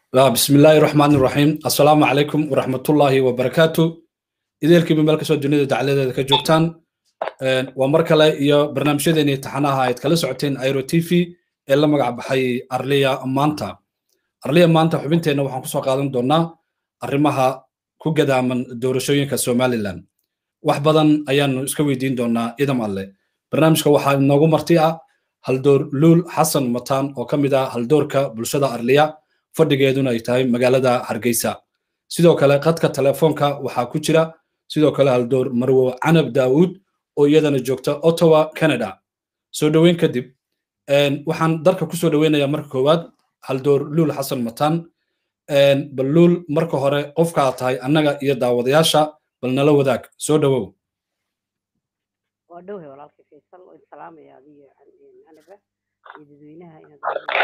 بسم الله الرحمن الرحيم السلام عليكم ورحمة الله وبركاته إذا كم ملك سو دنيا دعالة كجوكتان ومركلة يا برنامج دني تحناها يتكلم سعتين ايرو تي في إلا مقع بحي أرليا مانتا أرليا مانتا حبنتين وحن كسو قادم دونا أرمها كوجدا من دورشوين كسومالي لان وحبضان أيان اسكوي دين دونا إذا مالي برنامج كوحا نوغو مرتيعة هل دور لول حسن متان وكمدا هل دورك بلشدا أرليا fadhigeeduna ay tahay magaalada hargeysa sidoo kale qadka telefoonka waxaa ku jira sidoo kale haldoor marwo canab daawuud oo iyadana joogta ottawa canada soo dhoweyn kadib waxaan dalka kusoo dhoweynayaa marka koowaad haldoor luul xasan matan bal luul marka hore qofkaa tahay annaga iyo daawadayaasha bal nala wadaag soo dhowow waa dhowhay walaalkay faysal oo salaamaya adiyo anaga iyo dadweynaha inaad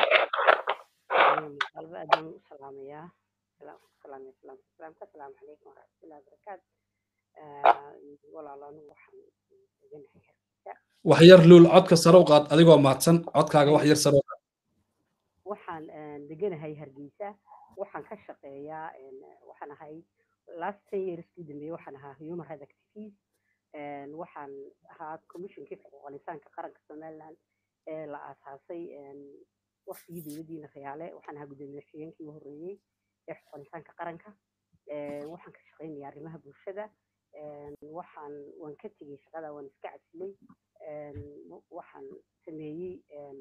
qalba aadaan u salaamayaa salaamaya salaamka salaamka asalaamu calaykum waraxmatullahi wabarakaatu walaalo anigu waxaan deganahay hargeysa wax yar luul codka sare u qaad adigoo mahadsan codkaaga wax yar sare u qaad waxaan deganahay hargeysa waxaan ka shaqeeyaa waxaan ahay last ten years kii dambeeye waxaan ahaa human rights activist waxaan ahaa commissionkii xuquuqal insaanka qaranka somaliland ee la aasaasay waqtigii dowladdiina rayaale waxaan ahaa guddoomiye xigeenkii u horreeyey ee xuquuqal insaanka qaranka waxaan ka shaqaynayaa arrimaha bulshada waxaan waan ka tegey shaqada waan iska casilay waxaan sameeyey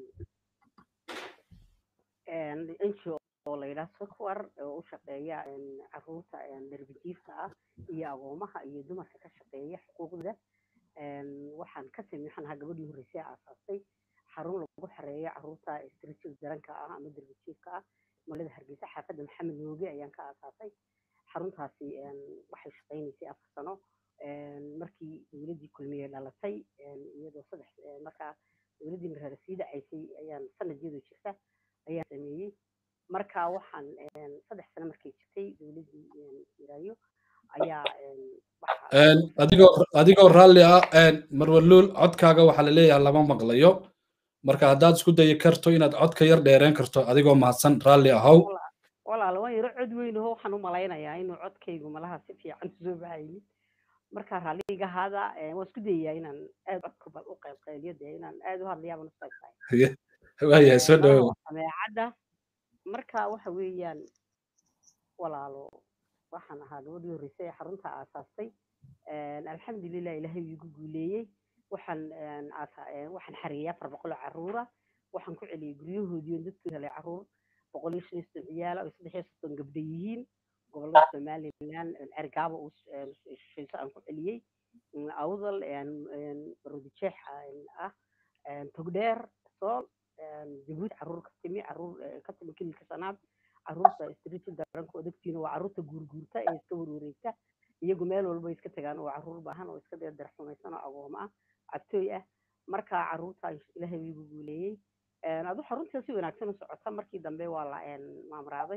ngo oo la yidhaha software oo u shaqeeya caruurta darbijiifka ah iyo agoomaha iyo dumarka ka shaqeeya xuquuqdooda waxaan ka samey waxaan ahaa gabadhii horreysay aasaastay xarun lagu xareeyo caruurta spiritual daranka ah ama darbijiifka ah magaalada hargeysa xaafadda maxamed nooge ayaan ka aasaasay xaruntaasi waxay shaqaynaysay afar sano markii dowladdii kulmiye dhalatay iyadoo saddex markaa dowladdii maraara sii dhacaysay ayaan sanadiyadu jirta ayaan sameeyey marka waxaan saddex sano markay jirtay dowladdii iraayo ayaa adigoo adigoo raalli ah marwaluul codkaaga waxaa la leeyahay lama maqlayo marka haddaad isku dayi karto inaad codka yar dheereen karto adigoo mahadsan raalli ahow walaal waan yaro cod weyn aho waxaan u malaynayaa inuu codkaygu malaha si fiican usoo baxaynin marka raalliga hada waan isku dayayaa inaan aad codka bal u qaybqayliyo dee inaan aad u hadlayaaba nustaysahay waayahay soo dhowow sameecadda marka waxa weeyaan walaalo waxaan ahaa gabadhii horreysay ee xarunta aasaastay alxamdulilah ilaahay wuu igu guuleeyey waxaan waxaan xareeyay afar boqol oo caruura waxaan ku celiyey guryahoodii oon dadkooda helay caruur boqol iyo shan iyo soddon ciyaala oo saddex iyo soddon gabdho yihiin gobollada somaliland cergaaba uu shishayso aan ku celiyey awdal barodijeex ah togdheer sool jabuuti caruur ka timi caruur ka timi kililka shanaad caruurta streeted daranka odagtiina waa caruurta guurguurta ee iska warwareegta iyagu meel walba iska tagaan oo caruur baahan oo iska deedar xumaysan oo agooma ah cabtooy ah marka caruurta ilaahay wiigu guuleeyey adu xaruntii si wanaagsan u socota markii dambe waa la maamraaday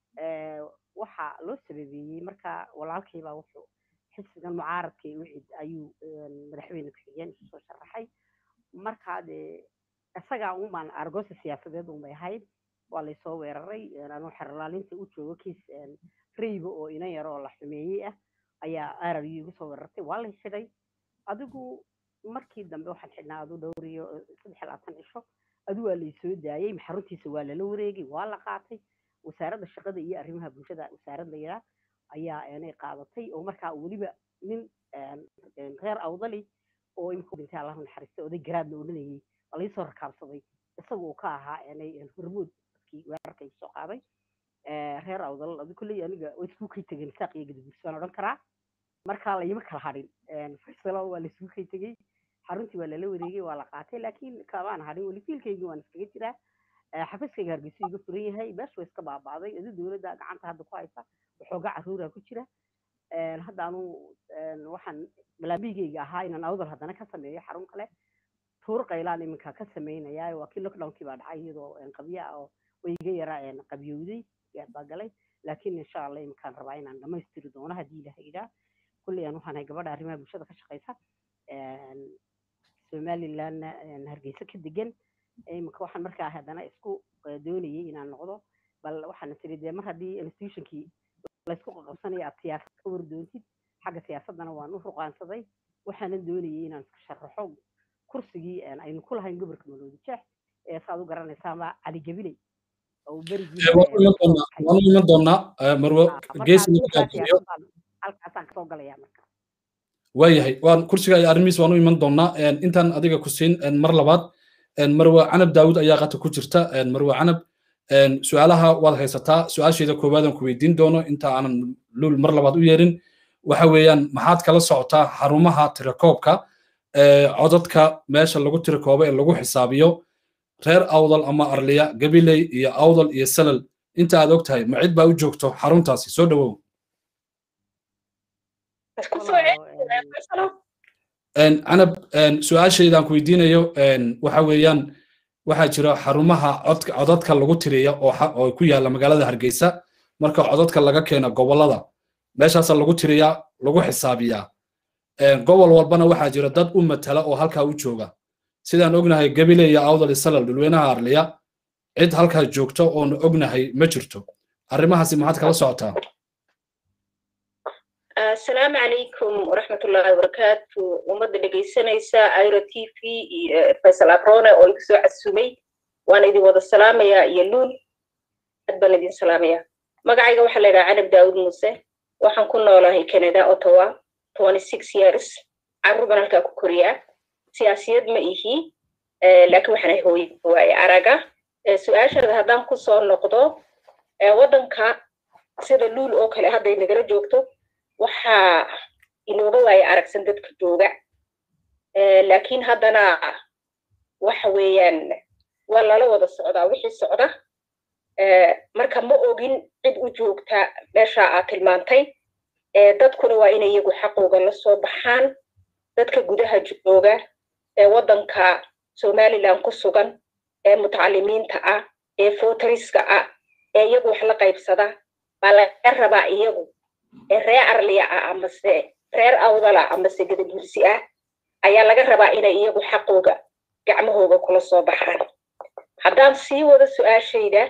waxa loo sababeeyey marka walaalkaybaa wuxuu xisbigan mucaaradka wicid ayuu madaxweyne ku-xigeen isu soo sharaxay markaa dee isagaa unbaan argoosa siyaasadeed unbay ahayd waa laysoo weeraray anuu xerlaalinta u joogo kiis rayga oo ina yar oo la xumeeyey ah ayaa arab igu soo weerartay waa lay xidhay adigu markii dambe waxaan xidhnaa adu dhowr iyo saddex labaatan cisho adu waa laysoo daayey xaruntiisa waa lala wareegay waa la qaatay wasaaradda shaqada iyo arrimaha bulshada wasaarad la yidhaah ayaa inay qaadatay oo markaa weliba nin reer awdali oo imika dhintay allahu naxariista oday garaad la odhanayay waa laysoo rakaabsaday isaga uu ka ahaa inay hormood dadkii weerarka soo qaaday reer awdal adi kulley aniga way isku kay tegeen saaq iyo gadabuursi baan odhan karaa markaa layima kala hadhin faysalo waa laisku kay tegey xaruntii waa lala wareegay waa la qaatay laakiin kamaan hadhin weli fiilkaygii waan iskaga jiraa xafiiskayga hargeysa iga furan yahay beesha way iska baaba'day adi dowladda gacanta hadda ku haysa waxoogaa caruura ku jira hadda anu waxaan balaambigayga ahaa inaan awdal haddana ka sameeyo xarun kale tuur qaylaan iminka ka samaynayaa waa kii lockdownkii baa dhacay iyadoo qabyo ah oo way iga yaraa qabyowday baa galay laakiin insha allah iminkaan rabaa inaan dhammaystiri doono haddii ilaha yidhaa kulley aan waxaan ahay gabadha arrimaha bulshada ka shaqaysa somalilandna hargeysa ka degan iminka waxaan markaa haddana isku doonayay inaan noqdo bal waxaana tiri dee mar haddii institutionkii laysku qaqabsanayo aad siyaasad ka war doontid xagga siyaasaddana waan u ruqaansaday waxaana doonayay inaan iska sharaxo kursigii aynu ku lahayn gobolka maroodi jeex ee saad u garanaysaama cali gabiley oo waanu iman doonaa marwo halkaasaan kasoo galaya marka waayahay waan kursiga iyo arrimihiis waanu iman doonaa intaan adiga ku siin mar labaad marwe canab daawud ayaa qata ku jirta marwe canab su-aalaha waad haysataa su-aasheeda koowaadan ku weydiin doono inta aanan luul mar labaad u yeerin waxa weeyaan maxaad kala socotaa xarumaha tirakoobka codadka meesha lagu tirakoobo ee lagu xisaabiyo reer awdal ama arliya gabiley iyo awdal iyo salal inta aad og tahay ma cid baa u joogto xaruntaasi soo dhowow canab su-aashaydaan ku weydiinayo waxa weeyaan waxaa jira xarumaha codadka lagu tiriya oo ku yaalla magaalada hargeysa marka codadka laga keeno gobollada meeshaasa lagu tiriyaa lagu xisaabiyaa gobol walbana waxaa jira dad u matala oo halkaa u jooga sidaan ognahay gabile iyo awdal salal dhulweynaha arliya cid halkaa joogto oonu ognahay ma jirto arrimahaasi maxaad kala socotaa asalaamu calaykum waraxmatullaahi wabarakaatu ummadda dhegaysanaysa iro t v iyo faysal abrone oo igu soo casumay waan idin wada salaamayaa iyo luul aad baan idin salaamayaa magacayga waxaa la yidhaha canab daawud muuse waxaan ku noolahay canada ottawa twenty six years carruur baan halkaa ku koriyaa siyaasiyad ma ihi laakiin waxaan hooye waaye araga su-aashaada haddaan ku soo noqdo waddanka sida luul oo kale hadday nagala joogto waxaa inooga waaye aragsan dadka jooga laakiin haddana waxa weeyaan waa lala wada socdaa wixii socda marka ma ogin cid u joogta meesha aad tilmaantay dadkuna waa inay iyagu xaqooga la soo baxaan dadka gudaha jooga ee waddanka somaliland ku sugan ee mutacalimiinta ah ee fotoriska ah ee iyagu wax la qaybsada baa laga rabaa iyagu ee reer arliya ah amase reer awdala amase gadabursi ah ayaa laga rabaa inay iyagu xaqooga gacmahooga kula soo baxaan haddaan sii wado su-aashayda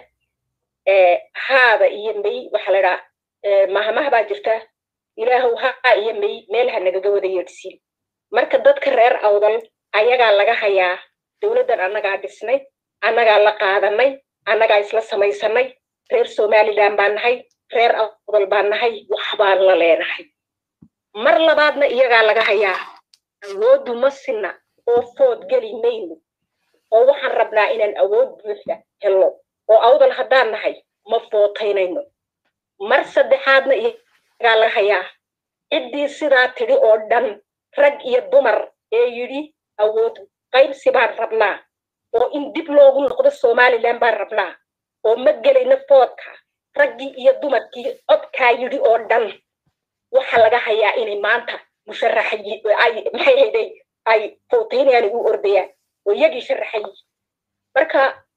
haada iyo may waxaa la idhaa mahmah baa jirta ilaahow haa iyo may meel ha nagaga wada yeedhsiin marka dadka reer awdal ayagaa laga hayaa dowladdan annagaa dhisnay annagaa la qaadanay annagaa isla samaysanay reer somaliland baan nahay reer awdal baan nahay wax baan la leenahay mar labaadna iyagaa laga hayaa awooddu ma sinna oo food geli mayno oo waxaan rabnaa inaan awood buuxda helno oo awdal haddaan nahay ma footaynayno mar saddexaadna iyagaa laga hayaa ciddii sidaa tidhi oo dhan rag iyo dumar ee yidhi awood qaybsi baan rabnaa oo in dib loogu noqdo somaliland baan rabnaa oo ma gelayno foodka raggii iyo dumarkii codkaa yidhi oo dhan waxa laga hayaa inay maanta musharaxay maxay hayday ay footaynayaan u ordayaan oo iyagii sharaxay marka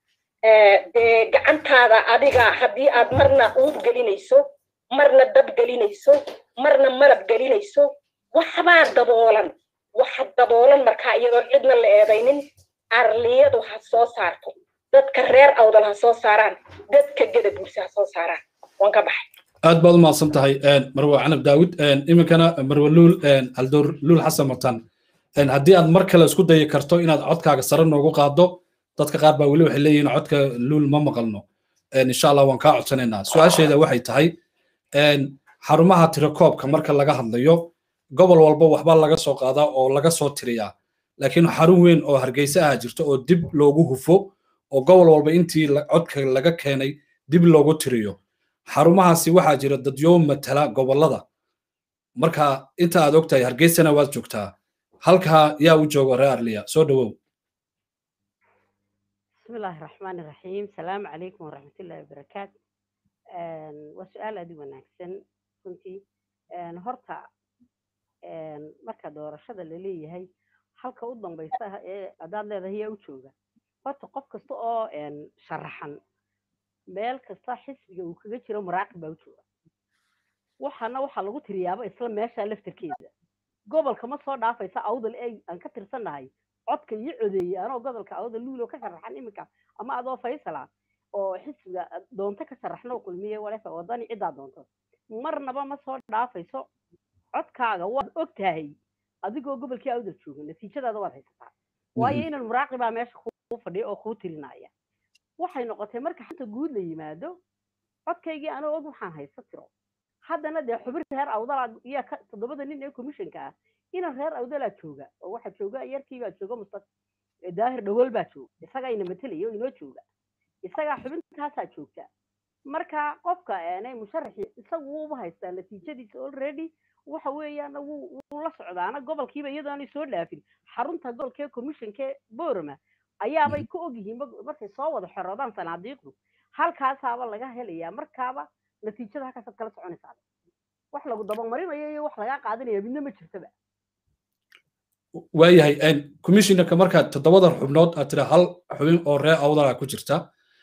dee gacantaada adiga haddii aad marna uud gelinayso marna dab gelinayso marna malab gelinayso waxbaa daboolan waxa daboolan markaa iyadoo cidna la eedaynin arliyadu ha soo saarto dadka reer awdal ha soo saaraan dadka geda bulse ha soo saaraan waan ka baxay aad baad u mahadsan tahay marwe canab daawud iminkana marwe luul haldoor luul xasan matan haddii aad mar kale isku dayi karto inaad codkaaga sare noogu qaado dadka qaar baa weli waxay leeyihiin codka luul ma maqalno insha allah waan kaa codsanaynaa su-aasheeda waxay tahay xarumaha tirakoobka marka laga hadlayo gobol walba waxba laga soo qaadaa oo laga soo tiriyaa laakiin xarun weyn oo hargeysa ah jirto oo dib loogu hufo oo gobol walba intii codka laga keenay dib loogu tiriyo xarumahaasi waxaa jira dadyo matala gobollada marka inta aad ogtahay hargeysana waad joogtaa halkaa yaa u jooga reer arliya soo dhowow بسم الله الرحمن الرحيم السلام عليكم ورحمة الله وبركاته وسؤال أدي وناكسن كنتي هرتا marka doorashada la leeyahay halka u dambaysa ee adaad leedahay yaa u jooga horta qof kasta oo sharaxan meel kasta xisbiga uu kaga jiro maraaqib baa u jooga waxaana waxaa lagu tiriyaaba isla meesha laftarkeeda gobolka ma soo dhaafaysa awdal ay aan ka tirsannahay codka iyo codeeyey anoo gobolka awdal luulo ka sharaxan iminka ama adoo faysala oo xisbiga doonto ka sharaxno kulmiye walefa wadani ciddaa doonto marnaba ma soo dhaafayso codkaaga waad og tahay adigoo gobolkii awdal jooga natiijadaada waad haysataa waayo inan muraaqibaa meesha kuu fadhiya oo kuu tirinaya waxay noqotay marka xanta guud la yimaado codkaygii anoo og waxaan haysta tiro haddana dee xubin reer awdalaa iyo toddobada nin ee commissionka ah inan reer awdalaa jooga oo waxaa jooga yarkiibaa jooga musta daahir dhawool baa jooga isagaa ina matelaya oo inoo jooga isagaa xubintaasaa joogta marka qofka aanay musharaxi isagu wuuba haystaa natiijadiisa already waxa weeyaan wuu wuu la socdaana gobolkiiba iyadoonay soo dhaafin xarunta gobolkee commissionkee borama ayaabay ka ogyihiin markay soo wada xoroodaan sanaadiiqdu halkaasaaba laga helayaa markaaba natiijada halkaasaad kala soconaysaa wax lagu dabamarinayo iyo wax lagaa qaadanaya midna ma jirtaba waayahay commissionerka markaad toddobada xubnood aad tira hal xubin oo reer awdala ku jirta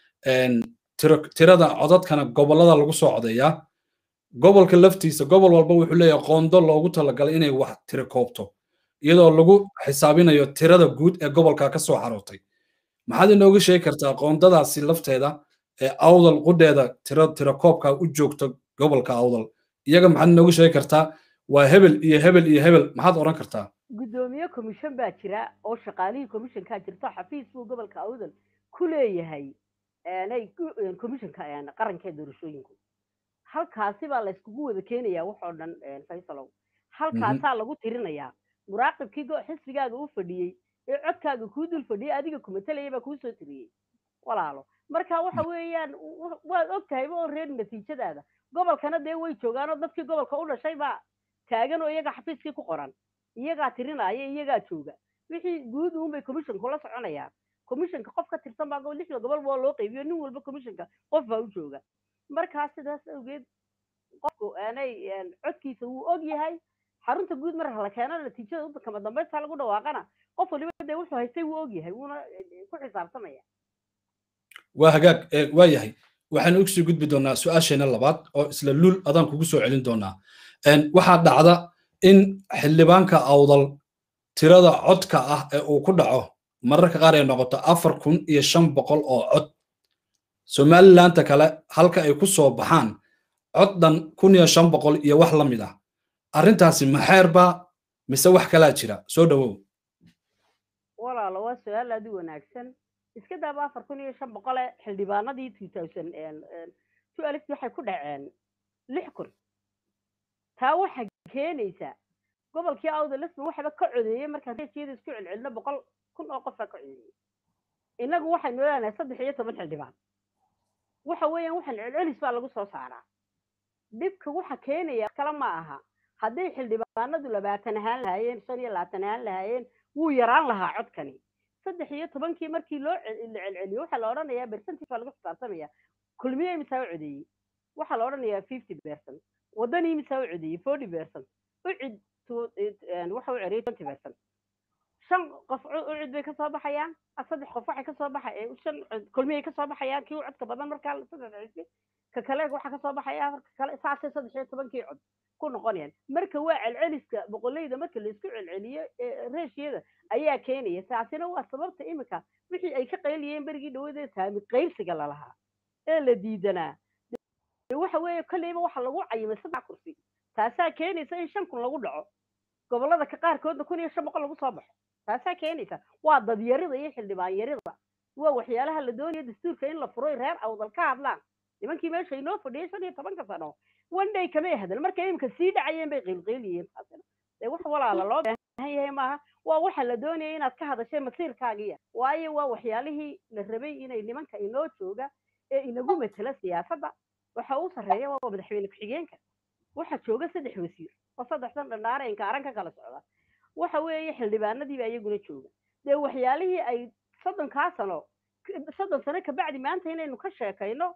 tirada codadkana gobolada lagu soo codeeyaa gobolka laftiisa gobol walba wuxuu leeyahay qoondo loogu talagalay inay wax tiro koobto iyadoo lagu xisaabinayo tirada guud ee gobolka ka soo xarootay maxaad inooga sheegi kartaa qoondadaasi lafteeda ee awdal qudheeda tiro tiro koobka u joogta gobolka awdal iyaga maxaad inooga sheegi kartaa waa hebel iyo hebel iyo hebel maxaad odhan kartaa guddoomiye commission baa jira oo shaqaalihii commissionkaa jirta xafiis buu gobolka awdal ku leeyahay commissionka qaranka ee doorashooyinku halkaasi baa layskugu wada keenayaa wax oo dhan faysalow halkaasaa lagu tirinayaa muraaqibkii xisbigaaga u fadhiyey ee codkaaga kuu dul fadhiyey adiga kumatelaya baa kuu soo tiriyey walaalo marka waxa weeyaan waad og tahayba oo reer natiijadaada gobolkana dee way joogaanoo dadkii gobolka u dhashay baa taagan oo iyaga xafiiskii ku qoran iyagaa tirinaya iyagaa jooga wixii guud uunbay commissionku la soconayaan commissionka qof ka tirsan baa lixda gobol baa loo qaybiyo nin walba commissionka qof baa u jooga markaa sidaas awgeed qofku aanay codkiisa wuu og yahay xarunta guud mar la keeno natiijada kama dambaysta lagu dhawaaqana qof waliba dee wuxuu haystay wuu og yahay wuuna ku xisaabtamaya waa hagaag waa yahay waxaan ugu sii gudbi doonaa su-aasheena labaad oo isla luul adaan kugu soo celin doonaa waxaa dhacda in xildhibaanka awdal tirada codka ah ee uu ku dhaco mararka qaar ay noqoto afar kun iyo shan boqol oo cod somalilandta kale halka ay ku soo baxaan cod dhan kun iyo shan boqol iyo wax la mid ah arrintaasi maxeerba mise wax kalaa jira soo dhowow walaalo waa su-aal aad u wanaagsan iska daaba afar kun iyo shan boqole xildhibaanadii two thousand two alif waxay ku dhaceen lix kun taa waxaa keenaysa gobolkii awda lisbon waxaba ka codeeyey markaan reesiyada isku celcelino boqol kun oo qofaa ka codeeyey innagu waxaynu leenahay saddex iyo toban xildhibaan waxa weeyaan waxaan celcelis baa lagu soo saaraa dhibka waxa keenaya kale ma aha hadday xildhibaanadu labaatan ahaan lahaayeen shan iyo labaatan ahaan lahaayeen wuu yaraan lahaa codkani saddex iyo tobankii markii loo la celceliyo waxaa la odhanayaa percentage baa lagu xisaabtamaya kulmiye imisaa u codeeyey waxaa la odhanayaa fifty percent waddani imisaa u codeeyey forty percent ucid waxa u ceriyey twenty percent shan qof ucid bay kasoo baxayaan saddex qof waxay kasoo baxay shan kulmiyay kasoo baxayaan kii codka badan markaa saddex cisbi ka kale waxaa kasoo baxaya ka kale saasay saddex iyo tobankii cod ku noqonayaan marka waa celceliska boqoleyda marka laisku celceliyo reeshiyada ayaa keenaya taasina waa sababta imika wixii ay ka qayliyeen berigii dhawadee taami qaybsiga lalahaa ee la diidanaa waxa weeye kolleyba waxa lagu cayimay saddex kursi taasaa keenaysa in shan kun lagu dhaco gobolada ka qaarkoodna kun iyo shan boqol lagu soo baxo taasaa keenaysa waa dadyarida iyo xildhibaan yarida waa waxyaalaha la doonaya dastuurka in la furo reer awdal ka hadlaan nimankii meesha inoo fadhiyay shan iyo tobanka sano one day kamay hadal markay imika sii dhacayeen bay qiilqiiliyeen dee wax walaala loo baahan yahay maaha waa waxa la doonaya inaad ka hadashay masiirkaagiya waayo waa waxyaalihii la rabay inay nimanka inoo jooga ee inagu matela siyaasadda waxa uu sarreeya waa madaxweyne ku-xigeenka waxa jooga saddex wasiir oo saddexdan dhandhaare inkaaran ka kala socda waxa weeye xildhibaanadiiba iyaguna jooga dee waxyaalihii ay soddonkaa sano soddon sano kabacdi maanta inaynu ka sheekayno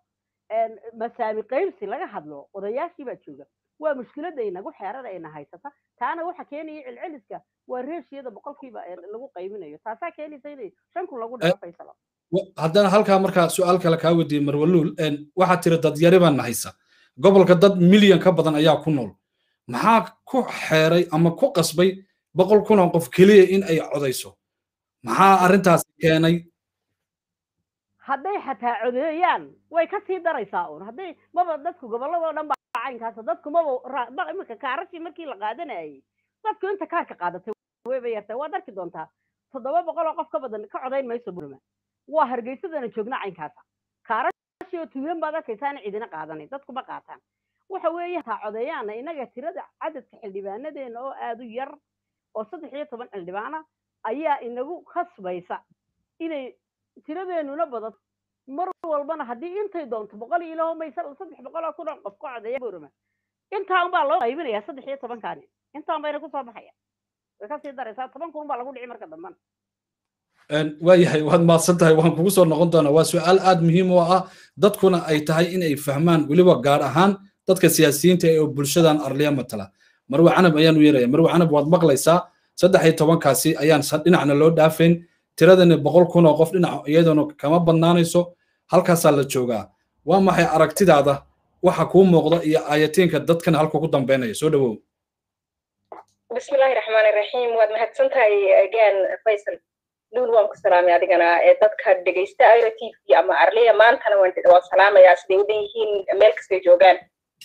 masaami qaybsi laga hadlo odayaashii baa jooga waa mushkiladda inagu xeerada ayna haysata taana waxa keenaya celceliska waa reeshiyada boqolkiiba lagu qaybinayo taasaa keenaysa inay shan kun lagu dhaco faysalo haddana halkaa markaa su-aal kale kaa weydiiyey marwaluul waxaa tiri dadyari baan haysa gobolka dad milyan ka badan ayaa ku nool maxaa ku xeeray ama ku qasbay boqol kun oo qof keliya in ay codayso maxaa arrintaasi keenay hadday xataa codeeyaan way ka sii daraysaa uun hadday maba dadku gobolladoo dhan baa caynkaasa dadku maba iminka kaarashii markii la qaadanayay dadku inta kaarka qaadatay wayba yartay waad arki doontaa toddoba boqol oo qof ka badan ka codayn mayso burma waa hargeysadana joogna caynkaasa kaarashii oo tuulan baad arkaysaana cidina qaadanin dadku ma qaataan waxa weeye taa codeeyaana inaga tirada cadadka xildhibaanadeena oo aada u yar oo saddex iyo toban xildhibaana ayaa inagu khasbaysa inay tiradeenuna badato mar walbana haddii intay doonto boqol iyo ilaho maysa saddex boqol oo kun oo qof ka codeeya burma intaa unbaa loo qaybinayaa saddex iyo tobankaani intaan bayna kusoo baxaya way kasii daraysaa toban kun baa lagu dhici marka dambana waayahay waad mahadsan tahay waan kugu soo noqon doonaa waa su-aal aad muhiim u ah dadkuna ay tahay in ay fahmaan weliba gaar ahaan dadka siyaasiyiinta ee bulshadan arliya matala marwe canab ayaan u yeeraya marwe canab waad maqlaysaa saddex iyo tobankaasi ayaan dhinacna loo dhaafayn tiradani boqol kun oo qof dhinac iyadoona kama badnaanayso halkaasaa la joogaa waa maxay aragtidaada waxa kuu muuqda iyo aayatiinka dadkan halka ku dambeynaya soo dhawow bismillahi raxmaani raxiim waad mahadsan tahay again faysal luul waan ku salaamay adigana ee dadka dhegaysta ira t v ama arliya maantana waan salaamayaa siday u dhan yihiin meel kastay joogaan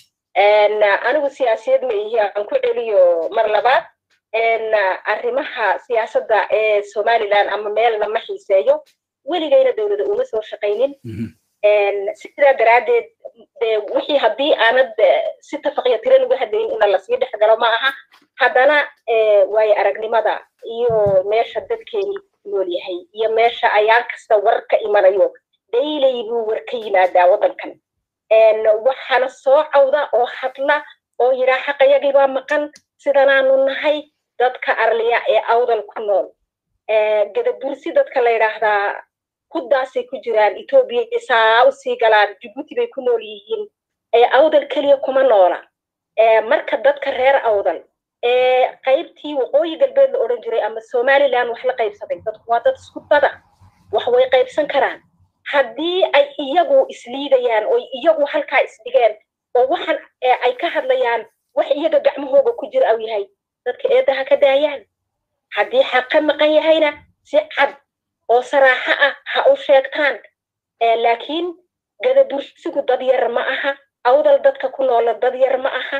anigu siyaasiyad ma ihi aan ku celiyo mar labaad arrimaha siyaasadda ee somaliland ama meelna ma xiiseeyo weligayna dowlada uma soo shaqaynin sidaa daraaddeed de wixii haddii aanad si tafaqiya tiran uga hadlayn ina lasii dhex galo ma aha haddana waayo aragnimada iyo meesha dadkeeni nool yahay iyo meesha ayaan kasta war ka imanayo daylay buu war ka yimaadaa waddankan waxaana soo cawda oo hadla oo yidhaa xaqayagii baa maqan sidanaanu nahay dadka arliya ee awdal ku nool gadabursi dadka la yidhaahdaa huddaasay ku jiraan etoobiya saa u sii galaan jibuuti bay ku nool yihiin awdal keliya kuma noola marka dadka reer awdal ee qaybtii waqooyi galbeed la odhan jiray ama somaliland wax la qaybsaday dadku waa dad isku dada wax way qaybsan karaan haddii ay iyagu isliidayaan oo iyagu halkaa isdhigeen oo waxan ay ka hadlayaan wax iyaga gacmahooga ku jira au yahay dadka eedda ha ka daayaan haddii xaq ka maqan yahayna si cad oo saraaxo ah ha u sheegtaan laakiin gadabursigu dad yar ma aha awdal dadka ku noola dad yar ma aha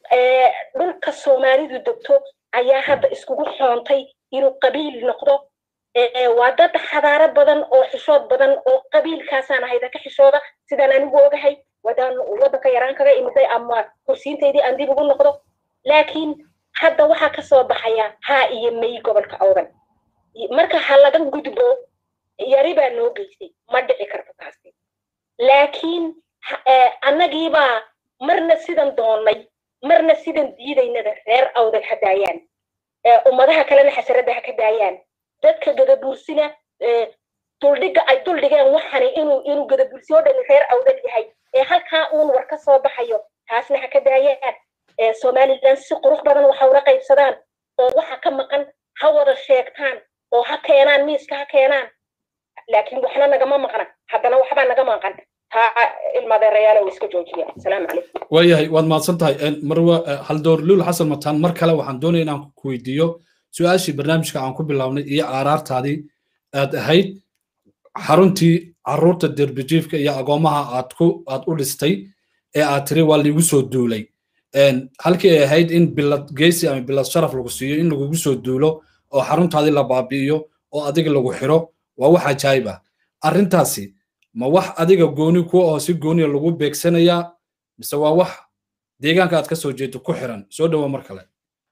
dhulka soomaalidu degto ayaa hadda iskugu xoontay inuu qabiil noqdo waa dad xadaaro badan oo xishood badan oo qabiilkaasaan ahayda ka xishooda sidaan anigu ogahay wadaan waddanka yaraan kaga imiday ama kursiintaydii aan dib ugu noqdo laakiin hadda waxaa ka soo baxaya haa iyo may gobolka awdan marka ha laga gudbo yari baa noo geysay ma dhici karto taasi laakiin annagiibaa marna sidan doonnay marna sidan diidaynada reer awdal ha daayaan ummadaha kalena xasaradda ha ka daayaan dadka gadabuursina duldhiga ay duldhigeen waxani inuu inuu gadabuursi oo dhani reer awdal yahay ee halkaa uun war ka soo baxayo taasna ha ka daayaan somaliland si qurux badan waxa ula qaybsadaan oo waxa ka maqan ha wada sheegtaan oo ha keenaan miiska ha keenaan laakiin waxna nagama maqna haddana waxbaa naga maqan taa ilmadeerayaalo iska joojiya asalaamu calaykum waayahay waad mahadsan tahay marwa haldoor luul xasan mataan mar kale waxaan doonaya inaan ku weydiiyo su-aashii barnaamijka aan ku bilaabnay iyo aaraartaadii aad ahayd xaruntii caruurta derbijiifka iyo agoomaha aad ku aad u dhistay ee aad tiri waa liigu soo duulay halkii ay ahayd in bilad geesi ama bilad sharaf lagu siiyo in lagugu soo duulo oo xaruntaadii la baabi'iyo oo adiga lagu xiro waa wax ajaayib ah arrintaasi ma wax adiga gooni ku oo si gooniya lagu beegsanayaa mise waa wax deegaanka aad ka soo jeedo ku xiran soo dhowo mar kale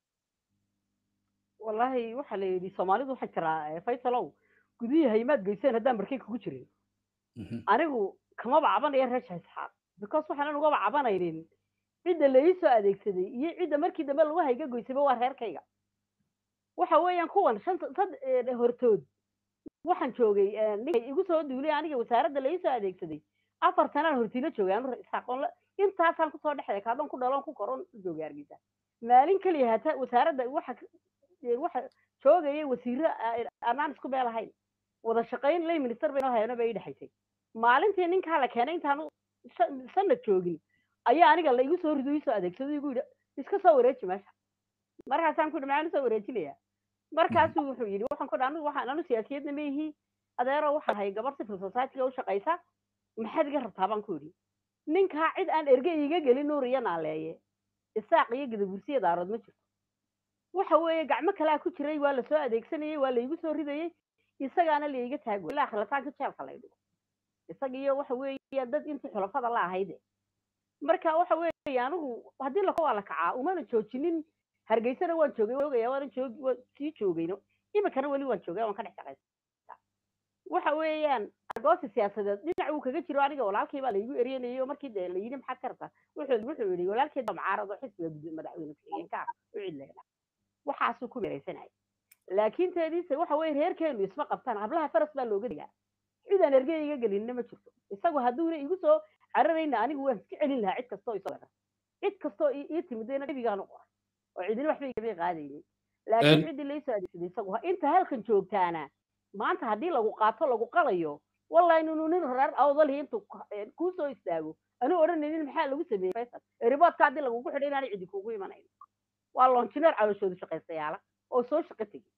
wallahi waxaa la yidhi soomaalidu waxaa jiraa faysalow gudihii haymaad geyseen haddaan markay kugu jirin anigu kamaba cabanaya reer shaisxaaq because waxaanan ugaba cabanaynin cidda la ii soo adeegsaday iyo cidda markii dambe lagu hayga goysayba waa reerkayga waxa weeyaan kuwan shanta sad hortood waxaan joogay ninkay igu soo duulay aniga wasaaradda la ii soo adeegsaday afar sanaan hortiila joogay anu isxaaqoon intaasaan kusoo dhexday kaadon ku dhaloon ku koron u joogay hargeysa maalin keliya hata wasaaradda waxa waxa joogayay wasiiro anaan isku beel ahayn wada shaqayn lay minister bay noo hayano bay ii dhexaysay maalintii ninkaa la keenay intaanu sanad joogin ayaa aniga la igu soo rido ii soo adeegsado igu yidhi iska soo wareeji meesha markaasaan ku yidhi maxaan usoo wareejinayaa markaasuu wuxuu yidhi waxaan ku dhi anigu waxaan anu siyaasiyadna ma ihi adeero waxaa ahay gabar civil society-ga u shaqaysa maxaad iga rabtaa baan ku yidhi ninkaa cid aan erge iga gelin nuur iyo naaleeye isaaq iyo gadabursiya daarood ma jirto waxa weeye gacmo kalaa ku jiray waa lasoo adeegsanayey waa laygu soo ridayey isagaana laiga taagway ilaa khilataanka jeelka lay dhigo isaga iyo waxa weeye dad intii xulafada la ahayde marka waxa weeye anigu haddii lako waa la kacaa umana joojinin hargeysana waan joogay waan ogaya waanan joog waan sii joogayno iminkana weli waan joogay waan ka dhex shaqaysa waxa weeyaan argoosi siyaasadeed dhinac uu kaga jiro aniga walaalkii baa laygu eryanayay oo markii de la yidhi maxaad ka rabtaa wuxuu wuxuu yidhi walaalkeed baa mucaarad oo xisbiga gud madaxweyne ku-xigeenka ah u cidleena waxaasuu ku meeraysanaya laakiin teediise waxa weeye reerkeenu isma qabtaan hablaha faras baa looga digaa cidaan ergey iga gelinna ma jirto isagu hadduuna igu soo cararayna anigu waan iska celin lahaa cid kastoo isoo weerar cid kastoo ii timidayna nebigaan u qoray oo cidina waxba igama qaadaynin laakiin ciddii laysoo adeegsaday isagu inta halkan joogtaana maanta haddii lagu qaato lagu qalayo wallahi inuu nin reer awdalhi intuu kuu soo istaago anuu odhanaynin maxaa lagu sameeyey faysal riboodka haddii lagugu xidhay inaanay cidi kuugu imanayn waa lonjineer calooshoodu shaqaystayaala oo soo shaqo tegey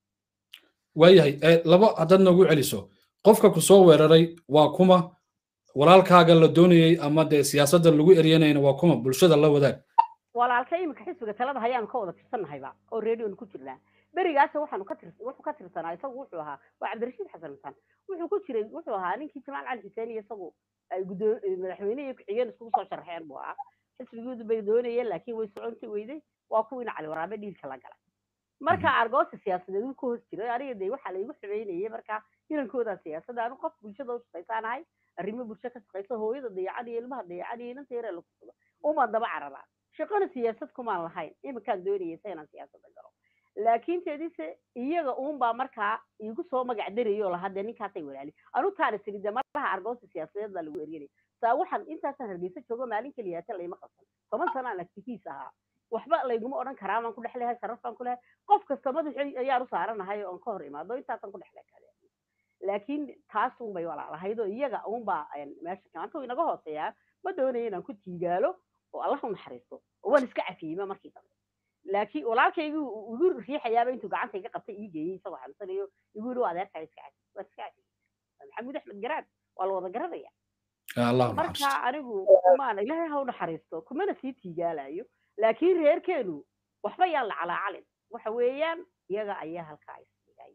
waayahay laba haddaad noogu celiso qofka ku soo weeraray waa kuma walaalkaaga la doonayey ama dee siyaasadda lagu eryanayna waa kuma bulshada la wadaag walaalka iminka xisbiga talada hayaanu ka wada tirsanahayba oo redionu ku jirnaa berigaas waxaanu ka tir wuxuu ka tirsanaa isagu wuxuu ahaa waa cabdirashiid xasan mutaan wuxuu ku jiray wuxuu ahaa ninkii jamaal cali xuseen iyo isagu ay guddoo madaxweyne iyo ku-xigeen iskugu soo sharxeen buu ahaa xisbigoodu bay doonayeen laakiin way soconti weyday waa kuwiina cali waraabe dhiilka la galay marka argoosi siyaasadeed uu ka hoos jiray aniga dee waxaa laygu xumeynayay marka inankooda siyaasadda anu qof bulshada u shaqaysaanahay arrimo bulsho ka shaqaysa hooyada dayacan iyo ilmaha dayacan iyo inanta yaree lakusado umaan daba cararaa shaqana siyaasad kumaan lahayn iminkaan doonayaysa inaan siyaasadda galo laakiin teedise iyaga uunbaa markaa igu soo magac darayoo lahaa dee ninkaasay walaali anu taana tiri dee malaha argoosi siyaasadeed baa lagu eryanaya saa waxaan intaasaan hargeysa joogo maalin keliyaata layma qabsan toban sano aan actifiis ahaa waxba layguma odhan karaa baan ku dhex lehay sharaf baan ku lehay qof kasta madaxi ayaan u saaranahay oon ka hor imaado intaasaan ku dhex lehay laakiin taas unbay walaalahayd oo iyaga unbaa meesha maanta inaga hooseeyaa ma doonayo inaan ku tiigaalo oo allah u naxariisto oo waan iska cafiyeyma markii dambe laakiin walaalkaygu igu riixayaaba intuu gacanta iga qabtay ii geeyey isagoo xanuunsanayo igu yidhi waa adeerkaa iska cafi waan iska cafiyey maxamuud axmed garaan waa la wada garanaya marka anigu maana ilaahay ha u naxariisto kumana sii tiigaalayo laakiin reerkeenu waxba yaan la calaacalin waxa weeyaan iyaga ayaa halkaa isdhigay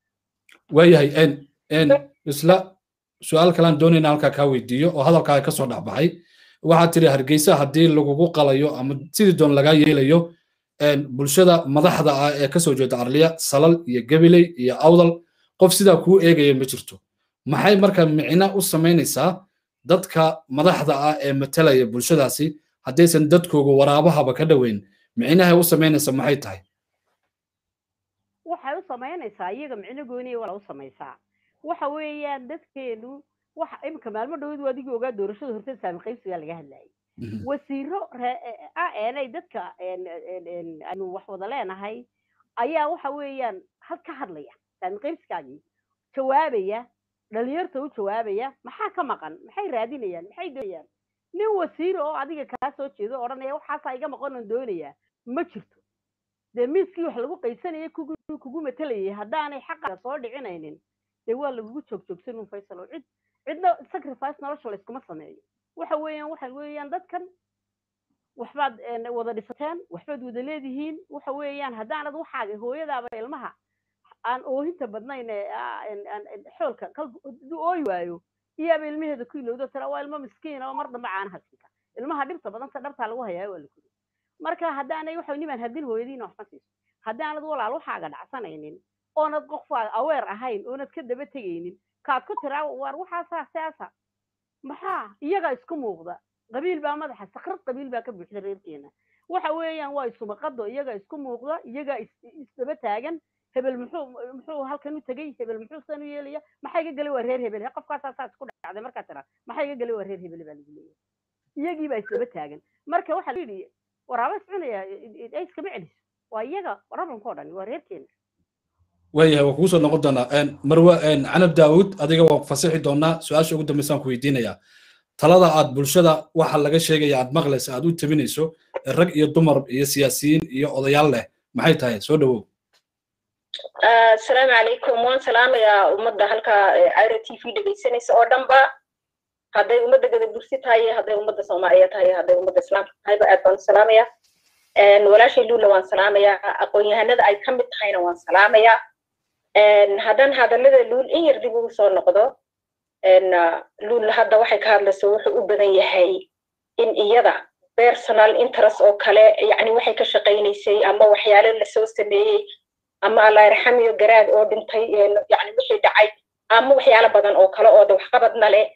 waayahay isla su-aal kalaan doonayna halkaa kaa weydiiyo oo hadalkaaga ka soo dhexbaxay waxaad tiri hargeysa haddii lagugu qalayo ama sidii doon lagaa yeelayo bulshada madaxda ah ee kasoo jeeda arliya salal iyo gabiley iyo awdal qof sidaa kuu eegaya ma jirto maxay marka micno u samaynaysaa dadka madaxda ah ee matalaya bulshadaasi haddaysan dadkooga waraabahaba ka dhoweyn micnahay u samaynaysa maxay tahay waxay u samaynaysaa iyaga micno gooniya wala u samaysaa waxa weeyaan dadkeenu waxa iminka maalmo dhowad waa adigii ogaa doorashada horteed saami qaybsigaa laga hadlayay wasiiro a eenay dadka aanu wax wada leenahay ayaa waxa weeyaan had ka hadlaya saami qaybsigaagii jawaabaya dhalinyarta u jawaabaya maxaa ka maqan maxay raadinayaan maxay doonayaan nin wasiir oo adiga kaa soo jeedo odhanaya waxaasaa iga maqan oon doonayaa ma jirto dee miiskii wax lagu qaysanayay kugu kugu matalayay haddaanay xaqa soo dhicinaynin dee waa lagugu joogjoogsan un faysal oo cid cidna sacrifice nolosha layskuma sameeyo waxa weeyaan waxa weeyaan dadkan waxbaad wada dhisateen waxbaad wada leedihiin waxa weeyaan haddaanad waxaaga hooyadaaba ilmaha aan oohinta badnayn xoolka hadduu ooyi waayo iyaaba ilmaheeda ku ilowdo tira waa ilmo miskiin oo mar dambe caanaha siinka ilmaha dhibta badanta dhabtaa lagu hayaa waa lakuri marka haddaanay waxa nimaan hadin hooyadiina waxma siiso haddaanad walaal waxaaga dhacsanaynin oonad qofaa aweer ahayn oonad ka daba tegaynin kaad ku tiraa waar waxaasaa siyaasa maxaa iyagaa isku muuqda qabiil baa madaxa sakrad qabiil baa ka buuxda reerkeena waxa weeyaan waa isumaqado iyagaa isku muuqda iyagaa isdaba taagan hebel muxuu muxuu halkan u tegey hebel muxuu san u yeelaya maxaa iga galay waa reer hebel qofkaasaa saas ku dhacday markaa tira maxaa iga galay waa reer hebel baa lagu leeyahay iyagii baa isdaba taagan marka waxaa la yidhi waraaba iscunaya ay iskama celiso waa iyaga rablanka o dhan waa reerkeena waayahay waa kugu soo noqon doonaa marwe canab daawud adiga waa fasixi doonaa su-aasha ugu dambeysaan ku weydiinayaa talada aad bulshada waxa laga sheegaya aad maqlaysa aad u tabinayso rag iyo dumar iyo siyaasiyiin iyo odayaal leh maxay tahay soo dhowow asalaamu calaykum waan salaamayaa ummadda halkaa ira t v dhegaysanaysa oo dhanba hadday ummadda gadabursi tahay hadday ummadda soomaaliya tahay hadday ummadda islaamka tahayba aad baan u salaamaya walaashay luula waan salaamayaa aqoon-yahanada ay ka mid tahayna waan salaamayaa haddaan hadallada luul in yar dib ugu soo noqdo luul hadda waxay ka hadlayso wuxuu u badan yahay in iyada personal interest oo kale yani waxay ka shaqaynaysay ama waxyaalo lasoo sameeyey ama allah yarxamiyo garaad oo dhintay yani wixii dhacay ama waxyaalo badan oo kale oo waxqabadna leh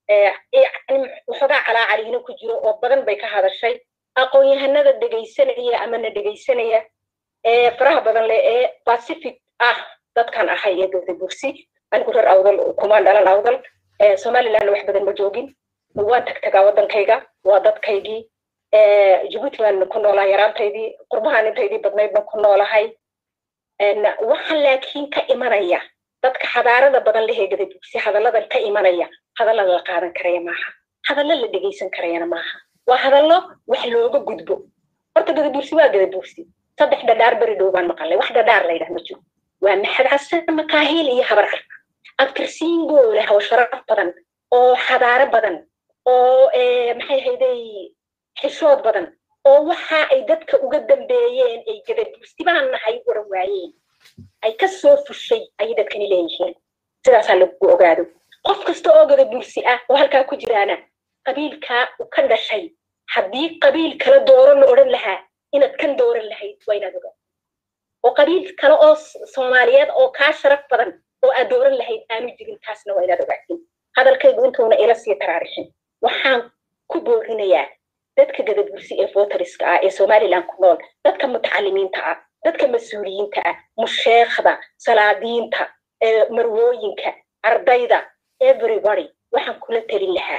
waxoogaa calaacaliina ku jiro oo badan bay ka hadashay aqoon-yahanada dhegaysanaya ama na dhegaysanaya ee faraha badan leh ee pacific ah dadkan ahay ee gadabursi anigu reer awdal kumaan dhalan awdal somalilandna wax badan ma joogin waan tagtagaa waddankayga waa dadkaygii jabuuti baan ku noolahay yaraantaydii qurbahaan intaydii badnayd baan ku noolahay waxaan laakiin ka imanaya dadka xadaarada badan lehee gadabursi hadalladan ka imanaya hadalla la qaadan karaya maaha hadallo la dhegaysan karayana maaha waa hadallo wax looga gudbo horta gadabursi waa gadabursi saddex dhadhaar beri dhow baan maqalnay wax dhadhaar la yidhah ma jiro waa maxad xasan makaahiil iyo habar carka abtirsiingoo leh oo sharaf badan oo xadaaro badan oo maxay hayday xishood badan oo waxa ay dadka uga dambeeyeen ay gadabursi baan nahay oran waayeen ay ka soo fushay ayay dadkani leeyihiin sidaasaa lagu ogaado qof kasta oo gadabursi ah oo halkaa ku jiraana qabiilkaa u ka dhashay haddii qabiil kala dooro la odhan lahaa inaad kan dooran lahayd waa inaad ogaado oo qabiil kale oo soomaaliyeed oo kaa sharaf badan oo aad dooran lahayd aanu jirin taasna waa inaad ogaatin hadalkaygu intuuna ila sii taraarixin waxaan ku boorinayaa dadka gadabursi ee voteriska ah ee somaliland ku nool dadka mutacalimiinta ah dadka mas-uuliyiinta ah musheekhda salaadiinta marwooyinka ardayda everybody waxaan kula telin lahaa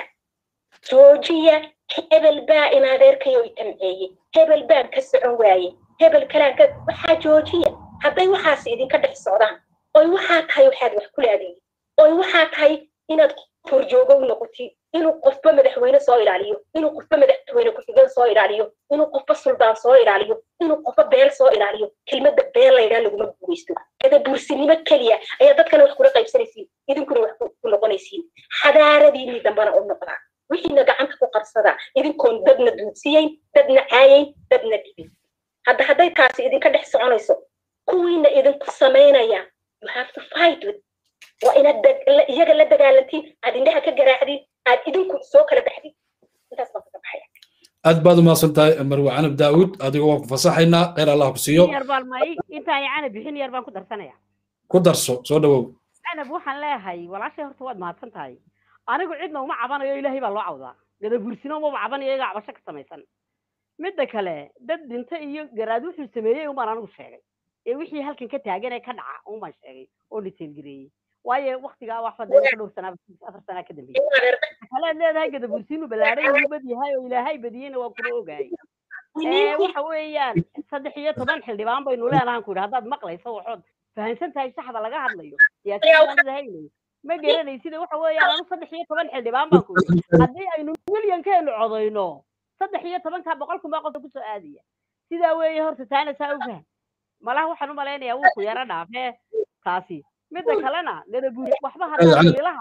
joojiya hebel baa in adeerkayo i tamceeye hebel baan ka socon waaye hebel kalaan ka waxaa joojiya hadday waxaas idinka dhex socdaan oy waxaa tahay waxaad wax ku laadiyin oy waxaa tahay inaad horjoogow noqotid inuu qofba madaxweyne soo ilaaliyo inuu qofba madaxweyne ku-xigeen soo ilaaliyo inuu qofba suldaan soo ilaaliyo inuu qofba beel soo ilaaliyo kelmadda beel laydhaa laguma guulaysto gadabuursinimo keliya ayaa dadkana wax kula qaybsanaysiin idinkuna wax ku noqonaysiin xadaaradiinii dambana u noqdaa wixiina gacanta ku qabsada idinkoon dadna duudsiyeyn dadna caayeyn dadna dhibin hadda hadday taasi idinka dhex soconayso kuwiina idinku samaynaya you have to fight with waa inaad iyaga la dagaalantiin aad indhaha ka garaacdin aad idinku soo kala baxdin intaas baan kaga baxaya aad baad umahadsan tahay marwe canab daawud adiga waan ku fasaxaynaa kheyr allah ku siiyo yar baan may intaan canab bixin yar baan ku darsanaya ku darso soo dhawow canab waxaan leeyahay walaashay horta waad mahadsan tahay anigu cidna uma cabanayo ilaahay baa loo cawdaa gadabuursina umaba cabanayo iyaga cabasho ka samaysan midda kale dad dhinta iyo garaad wuxuu sameeyey umbaan anigu sheegay ee wixii halkan ka taagan ee ka dhaca umbaan sheegay oo detailgareeyey waayo waktigaa wax fadhiya ka dhowr sanaa afar sanaa ka dambeeyey kalead leedahay gadabuursi inuu ballaaray inuu bad yahay oo ilaahay badiyeyna waa kula ogaayay waxa weeyaan saddex iyo toban xildhibaan baynu leenahan ku yidhi haddaad maqlayso waxood fahamsan tahay saxda laga hadlayo siyaasiyaanadahaynayo ma garanaysida waxa weeyaan anu saddex iyo toban xildhibaan baan ku yidhi haddii aynu milyankeenu codayno saddex iyo tobankaa boqol kun baa qofka kusoo aadaya sidaa weeye horta taana saa u faham malaha waxaan u malaynayaa wuu ku yaro dhaafee taasi midda kalena gadabuur waxba haddaan mililaha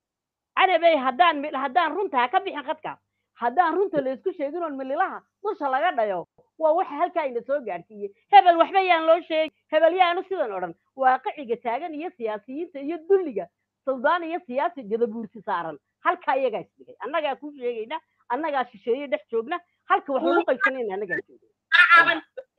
canabey haddaan haddaan runta ka bixin khadka haddaan runta la isku sheegin oon mililaha dusha laga dhayo waa waxa halkaa ina soo gaadhsiiyey hebel waxba yaan loo sheegin hebel yaanu sidan odhan waaqiciga taagan iyo siyaasiyiinta iyo dulliga suldaan iyo siyaasi gadabuursi saaran halkaa iyagaa isdhigay annagaa kuu sheegayna annagaa shisheeye dhex joogna halka wax lagu qaysanayna annagaa joogna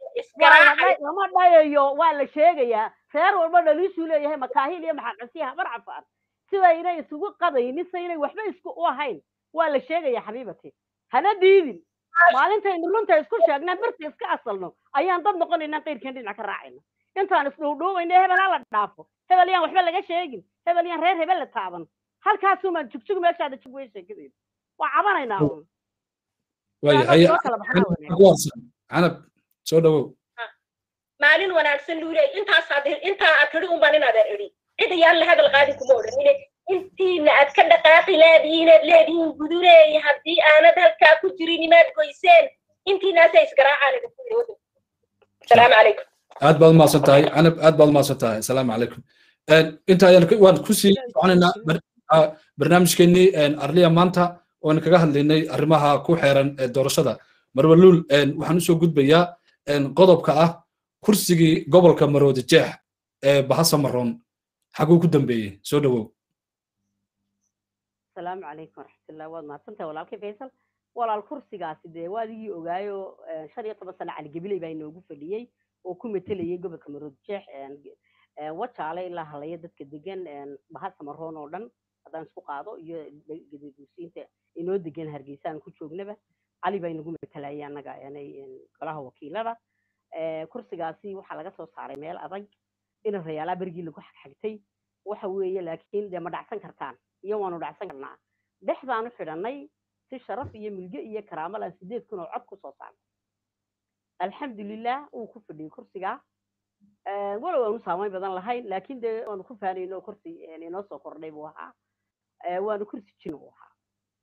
lama dhayayo waa la sheegayaa reer walba dhaliishuu leeyahay makaahiil iyo maxaaqasiya habar cafaan sidaynay isugu qadaynin saynay waxba isku u ahayn waa la sheegayaa xabiibati hana diidin maalintaynu runta isku sheegnaa birta iska asalno ayaan dad noqonaynaa qayrkeen dhinac ka raacayna intaan isdhowdhowayna hebel ha la dhaafo hebel yaan waxba laga sheegin hebel yaan reer hebel la taaban halkaasumaan jugjug meeshaada jug wey sheekadayda waa cabanaynaa canab soo dhawow maalin wanaagsan luule intaas intaa aad tidhi unbaan inaadaan idhi cid ayaan la hadal qaadi kuma odhanine intiina aad ka dhaqaaqi leedihiin aad leedihiin guduleey haddii aanad halkaa ku jirin imaad goyseen intiinaasa isgaraacaan idinku yidhi asalaamu calaykum aad baad umahadsan tahay canab aad baad umahadsan tahay asalaamu calaykum inta ayaan waan kusii soconaynaa barnaamijkeenii arliya maanta oon kaga hadlaynay arrimaha ku xeeran doorashada marwaluul waxaan usoo gudbayaa qodobka ah kursigii gobolka maroodi jeex ee bahasa maroon xaguu ku dambeeyey soo dhowow asalaamu calaykum waraxmatullah waad mahadsantahay walaalkay faysal walaal kursigaasi dee waa adigii ogaayo shan iyo toban sano caligabiley baa inoogu fadhiyey oo ku metelayay gobolka maroodi jeex wajaale ilaa halaya dadka degan bahasa maroon oo dhan haddaan isku qaado iyo gadaguusiinta inoo degan hargeysa aan ku joognaba cali baa inagu metelayay annaga golaha wakiilada kursigaasi waxaa laga soo saaray meel adag ina rayaalaa berigii lagu xagxagtay waxa weeye laakiin dee ma dhacsan kartaan iyo waanu dhacsan karnaa dhexdaanu xidhannay si sharaf iyo milge iyo karaamo laan sideed kun oo cod ku soo saarnay alxamdulilah wuu ku fadhiyey kursigaa walow aanu saamayn badan lahayn laakiin dee waanu ku faanayno kursi inoo soo kordhay buu ahaa waanu kursi jina buu ahaa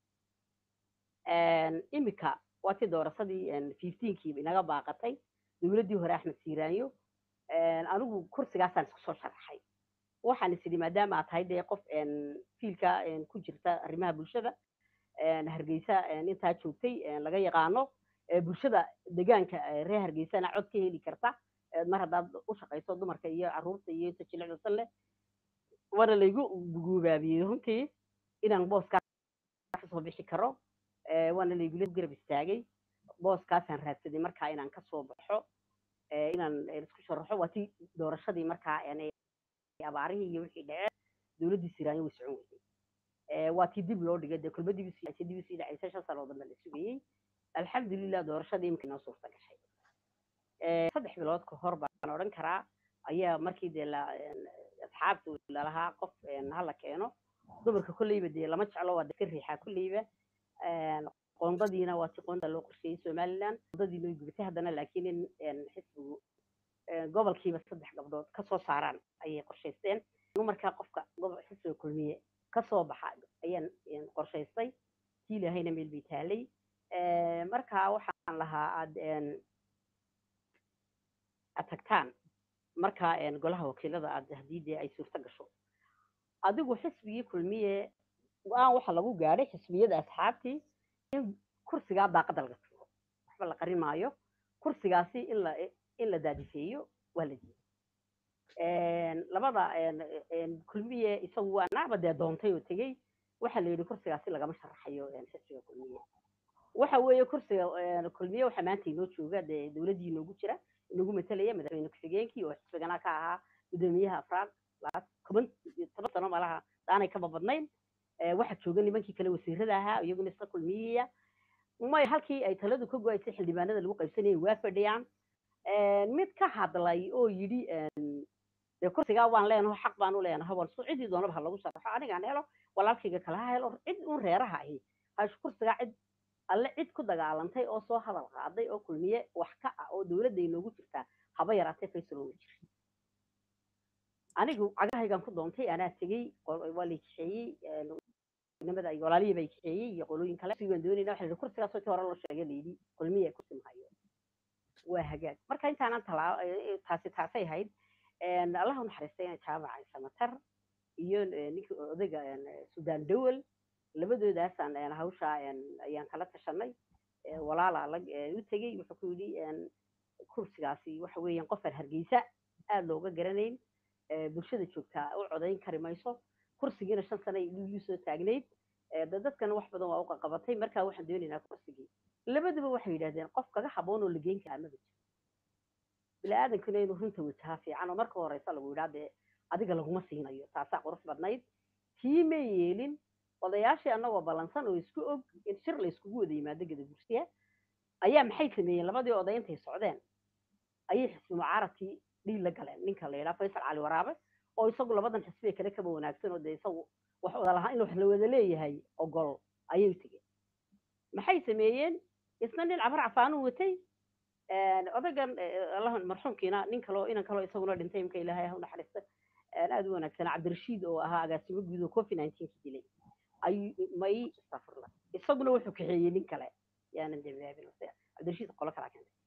imika waa tii doorashadii fifteenkiiba inaga baaqatay dowladdii hore axmed siiraanyo anigu kursigaasaan isku soo sharaxay waxaan is idhi maadaama aad tahay dee qof fiilka ku jirta arrimaha bulshada hargeysa intaa joogtay laga yaqaano bulshada degaanka reer hargeysana cod ka heli karta mar haddaad u shaqayso dumarka iyo carruurta iyo inta jilicdasan leh waana laygu guubaabiyey runtii inaan booskaa kasoo bixi karo waana laygula garab istaagay booskaasaan raadsaday markaa inaan kasoo baxo inaan isku sharaxo waa tii doorashadii markaa abaarihii iyo wixii dhaceen dowladdii siraanyo way socon weysay waa tii dib loo dhigay dee kulba dib usii dib usii dhacaysa shan sanoo dambe la sugayey alxamdulilah doorashadii imika inoo suurta gashay saddex bilood ka hor baan odhan karaa ayaa markii dee la asxaabta lalahaa qof hala keeno dumarka kolleyba dee lama jeclo waa ka riixaa kolleyba qoondadiina waa si qoonda loo qorsheeyey somaliland qoondadiina way gubatay haddana laakiin in xisbigu gobolkiiba saddex gabdhood kasoo saaraan ayay qorshaysteen markaa qofka xisbiga kulmiye kasoo baxa ayaan qorshaystay kii ilaahayna meel bay taalay markaa waxaan lahaa aad aad tagtaan markaa golaha wakiilada aad haddii dee ay suurto gasho adigu xisbigii kulmiye go-aan waxa lagu gaadhay xisbiyada asxaabtii in kursigaa daaqada laga tuuro waxba la qarin maayo kursigaasi in la in la daadifeeyo waa la diiday labada kulmiye isagu waa nacba dee doontay oo tegey waxaa la yidhi kursigaasi lagama sharaxayo xisbiga kulmiye waxa weeye kursiga kulmiye waxaa maanta inoo jooga dee dowladdii inoogu jira inoogu matalaya madaxweyne ku-xigeenkii oo xisbigana ka ahaa guddoomiyaha afraad toban toban sano malaha aanay kaba badnayn waxaa jooga nimankii kale wasiirada ahaa iyaguna iska kulmiyaya may halkii ay taladu ka go-aysay xildhibaanada lagu qaybsanayay waa fadhiyaan mid ka hadlay oo yidhi dee kursigaa waan leenaho xaq baan u leenaho bal su ciddii doonaba ha lagu sharaxo anigaan helo walaalkayga kale ha helo cid un reeraha ahi hash kursigaa cid alle cid ku dagaalantay oo soo hadal qaaday oo kulmiye wax ka ah oo dowladda inoogu jirtaa haba yaraatee faysal oo jira anigu cagahaygan ku doontay anaa tegey waa lay kaxeeyey nimada ay walaalihii bay kaxeeyey iyo qolooyin kale sigaan doonayna waxa la kursigaas tii hore loo sheegay layidhi kulmiye kursi mahayo waa hagaag marka intaanan talaa taasi taasay ahayd allah u naxariistay inay jaamaca samatar iyo ninkii odayga sudan dowel labadoodaasaan hawshaa ayaan kala tashanay walaala la u tegey wuxuu ku yidhi kursigaasi waxa weeyaan qofaan hargeysa aad looga garanayn bulshada joogtaa u codayn kari mayso kursigiina shan sano iyu soo taagnayd dadkana wax badan waa u qaqabatay markaa waxaan doonaynaa kursigii labaduba waxay yidhahdeen qof kaga haboon oo la geyn karaa maba jiro bini-aadankuna inuu runta wajaha fiican oo marka horeysa lagu yidhaa dee adiga laguma siinayo taasaa qurux badnayd tii may yeelin odayaashii annagoo ballansan oo isku og in shir la iskugu wada yimaado gada gursiya ayaa maxay sameeyeen labadii oday intay socdeen ayay xisbi mucaaradkii dhiil la galeen ninka la yidhaha faysal cali waraabe oo isagu labadan xisbiga kale kaba wanaagsan oo dee isagu wax wada lahaa in wax la wada leeyahay ogol ayay tegeen maxay sameeyeen isna nin cabar cafaanuu watay odaygan allah marxuumkiina nin kaloo inan kaloo isaguna dhintay imka ilaahay ha u naxariista aad u wanaagsan cabdirashiid oo ahaa agaasimo guud oo covid nineteen ka dilay ay may astafurla isaguna wuxuu kaxeeyey nin kale yaanan dembaabin cabdirashiid qolo kalaa keentay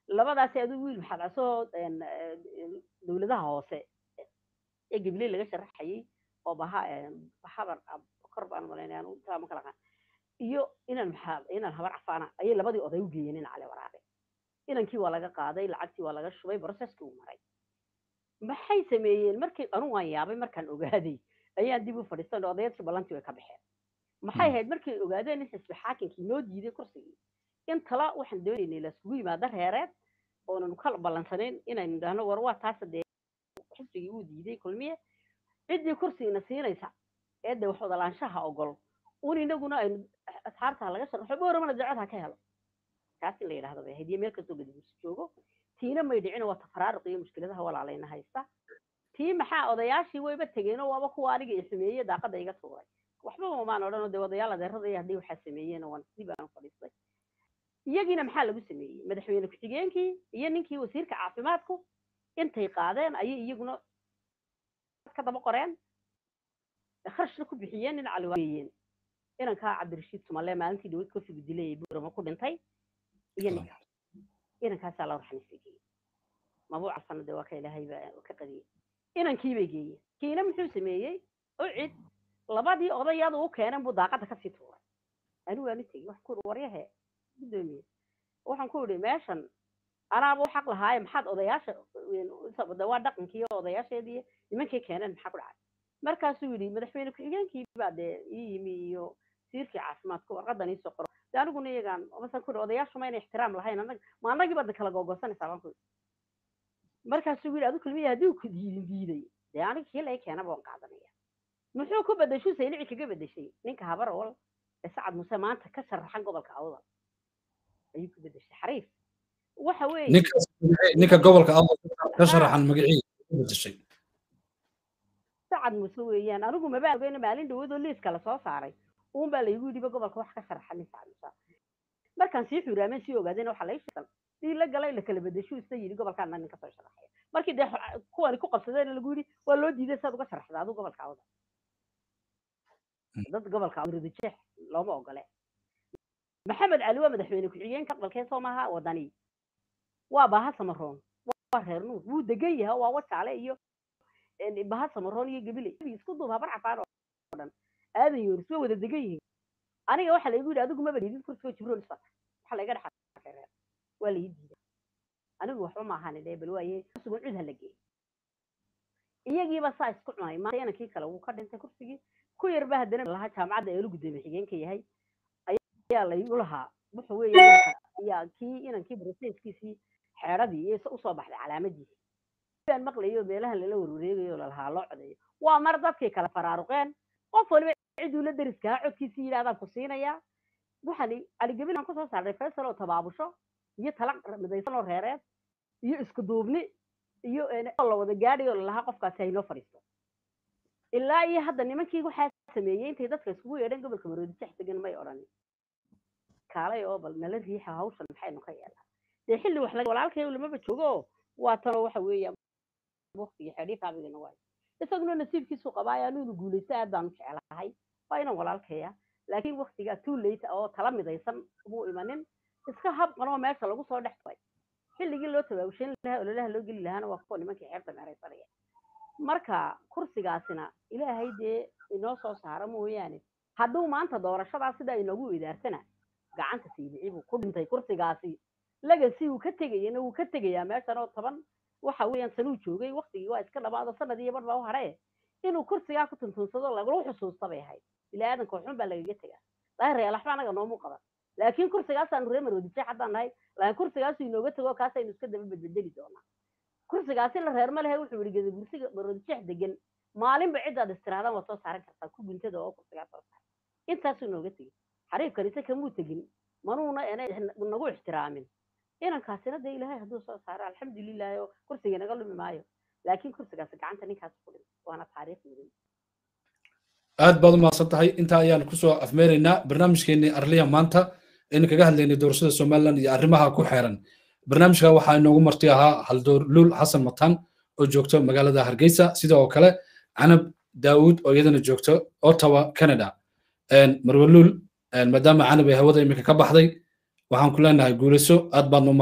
labadaasi aduu wiil maxaad asoo dowladaha hoose ee gabiley laga sharaxayay oo baha habar kor baan malaynaya taa ma kala qaan iyo inaan maxaa inaan habar cafaana ayay labadii oday u geeyeen in cali waraabe inankii waa laga qaaday lacagtii waa laga shubay processkii uu maray maxay sameeyeen markii anu waan yaabay markaan ogaaday ayaan dib u fadhiisan odayaadkii ballantii way ka baxeen maxay ahayd markay ogaadeen in xisbi xaakinkii noo diiday kursigii in tala waxaan doonaynay laiskugu yimaado reereed oonan ka ballansanayn inaynu idhaahno war waa taas dee xisbigii uu diiday kulmiye ciddii kursigiina siinaysa ee dee wax wadalaanshaha ogol un inaguna aynu asxaabta laga sharaxo booramana dacad ha ka helo taas in la yidhahdo bay ahayd iyo meel kastoo gadaguusi joogo tiina may dhicin waa tafaraaruq iyo mushkiladaha walaalayna haysta tii maxaa odayaashii wayba tegeenoo waaba kuwa aniga i xumeeye daaqada iga tuuray waxba mamaan odhanoo dee odayaal adeerada iyo haddii waxaa sameeyeen waan dib aan fadhiistay iyagiina maxaa lagu sameeyey madaxweyne ku-xigeenkii iyo ninkii wasiirka caafimaadku intay qaadeen ayay iyaguna ka daba qoreen kharashna ku bixiyeen in caliwaayeen inankaa cabdirashiid sumalle maalintii dhaweyd kofigu dilay buurama ku dhintay iyo ninka inankaasaa la warxaniisa geeyey mabuuca sanade waa ka ilaahayba ka qadiyey inankii bay geeyeen kiina muxuu sameeyey u cid labadii odayadu u keeneen buu daaqada kasii tuuray anigu waan u tegey wax ku waryahe gudoomiye waxaan ku idhi meeshan anaaba u xaq lahaaye maxaad odayaasha de waa dhaqankii odayaasheedii nimankii keeneen maxaa ku dhacay markaasuu yidhi madaxweyne ku-xigeenkii baa dee ii yimi iyo siirkii caafimaadka warqadan iisoo qoro de aniguna iyagaan masan ku idhi odayaashu ma inay ixtiraam lahayn anag ma annagii baad kala googosanaysaa baan ku idhi markaasuu yidhi adu kulmiya haddii uu ku diidin diiday dee aniga kii lay keena baan qaadanaya muxuu ku bedeshuu saylici kaga bedeshay ninka habar ol ee sacad muse maanta ka sharaxan gobolka awdal ayuu ku bedeshay xariif waxa weeye ninka gobolka awdal ka sharaxan magacii ku bedeshay sacad muse weeyaan anigu mabaa ogeyna maalin dhawadoo liiska lasoo saaray uun baa laygu yidhiba gobolka wax ka sharaxan nin sacad muse markaan sii xuraameen sii ogaadeen waxa lay sheegan sii la galay la kala bedeshuu isa yidhi gobolkaana nin kasoo sharaxaya markii dee kuwani ku qabsadeen lagu yidhi waa loo diiday saad uga sharaxda adu gobolka awdal dad gobolka awdal looma ogole maxamed cali waa madaxweyne ku-xigeenka aqbalkee soo maaha wadani waa baha samaroon waa reer nuur wuu degan yahay waa wajaale iyo baha samaroon iyo gabile isku duub habar cafaan oo dhan aadan yooris way wada degan yihiin aniga waxaa laygu yidhi adigu maba dhiidid kursigo jibroon isfata waxaa layga dhexa reer waa lai diiday anigu waxba ma ahaan dhe bal waaye sugan cud ha la geey iyagiiba saa isku cunay maanta inankii kale wuu ka dhintay kursigii ku yarba haddana lahaa jaamacadda eelu gudoomiye xigeenka yahay ayaa laygu lahaa wuxuu weeye yaa kii inankii broseskiisii xeedradii iyo usoo baxday calaamadiisi baan maqlayo meelahan lala warwareegayo lalahaa loo codeeyo waa mar dadkii kala faraaruqeen qof waliba ciduu la deriskaha codkiisii yidhahdaan ku siinayaa waxaan caligebin aan kusoo saarnay faysal oo tabaabusho iyo tala midaysan oo reereed iyo isku duubni iyo la wada gaadhayo lalahaa qofkaasi haynoo fadhiisto ilaa iyo hadda nimankii waxaa sameeyey intay dadka iskugu yeedheen gobolka maroodi jex degan may odhanin kaalay oo bal nala riixa hawshan maxaynu ka yeelnaa dee xilli wax laga walaalkay lamaba joogo waa tanoo waxa weeya waqtigii xedhiif abigana waayo isaguna nasiibkiisu qabaayo anuunu guulaysta aad baanu jecelahay waa inaan walaalkaya laakiin waqtigaa too late oo tala midaysan muu imanin iska habqanoo meesha lagu soo dhex turay xilligii loo tabaabushayn lahaa ololaha loo geli lahaana waa kuwa nimankii xeerta meeraysanaya marka kursigaasina ilaahay dee inoo soo saara mooyaane hadduu maanta doorashadaa sidaa inoogu idaarsana gacanta siibici buu ku dhintay kursigaasi lagasi uu ka tegayana wuu ka tegayaa meeshan oo toban waxa weeyaan sanuu joogay waktigii waa iska dhamaado sanad iyo bar baa u hadhee inuu kursigaa ku tuntunsado lagula xusuusta bay ahayd ilaa aadanka waxun baa lagaga tegaa daahir waxba anaga noomu qaban laakiin kursigaasaanu reer maroodijeex haddaan nahay laakiin kursigaasu inooga tego kaasaynu iska daba bedbedeli doonaa kursigaasi la reer ma lehe wuxuu yidhi geda bursiga maroodijeex degan maalinba ciddaad istiraadaan waad soo saaran kartaa ku guntada oo kursigaa soo saara intaasuu inooga tegey xariifkan ise kamuu tegin manuuna nagu ixtiraamin inankaasina dee ilaahay hadduu soo saaro alxamdulilahi oo kursiga naga lumi maayo laakiin kursigaasi gacanta ninkaas ku dhintay waana taariikh mudan aad baad umahadsan tahay intaa ayaan kusoo afmeeraynaa barnaamijkeenii arliya maanta aynu kaga hadlaynay doorashada somaliland iyo arrimaha ku xeeran barnaamijka waxaa inoogu marti ahaa haldoor luul xasan matan oo joogto magaalada hargeysa sidoo kale canab daawud oo iyadana joogto ottawa canada marwe luul maadaama canab ay hawada iminka ka baxday waxaan ku leenahay guulayso aad baad